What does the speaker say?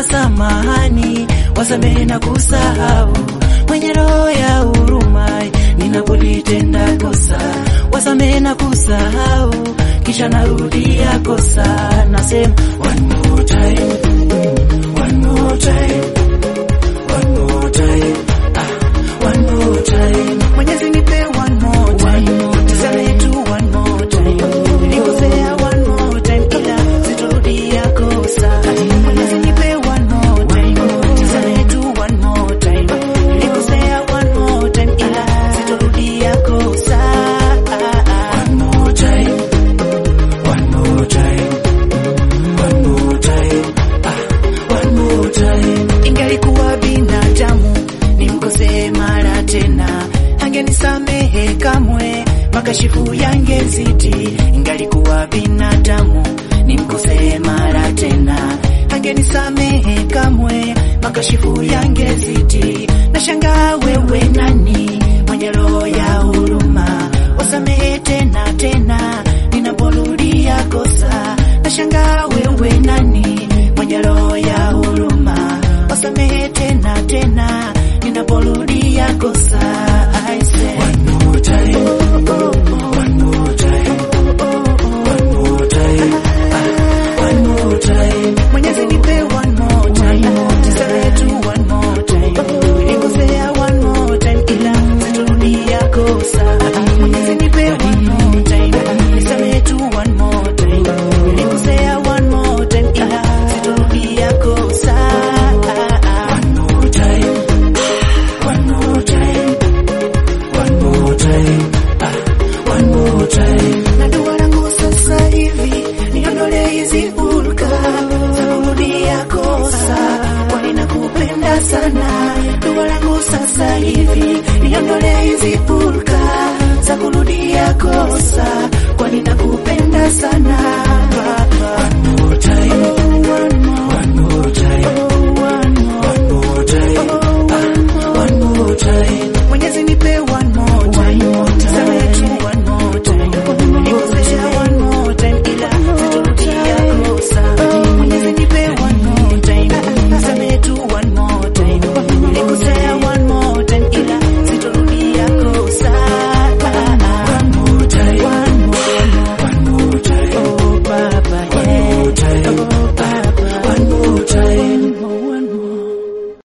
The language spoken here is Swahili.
samahani, wasamehe na kusahau, mwenye roho ya huruma, ninapolitenda kosa, wasamehe na kusahau, kisha narudia kosa, nasema one more time, one more time, one more time, ah, one more time. Mwenyezi nipe one more time, nisamehe tu one more time, nilikosea one more time, ila sitorudia kosa. Mwenyezi nipe one more time, nisamehe tu one more time, nilikosea one more time, ila sitorudia kosa. One more time, one more time, one more time, ah, one more time. Ingalikuwa binadamu nimkosee mara tena, angenisamehe kamwe, makashifu yangezidi. Ingalikuwa binadamu nimkosee mara tena, angenisamehe kamwe, makashifu yangezidi. Nashangaa wewe nani mwenye roho ya huruma,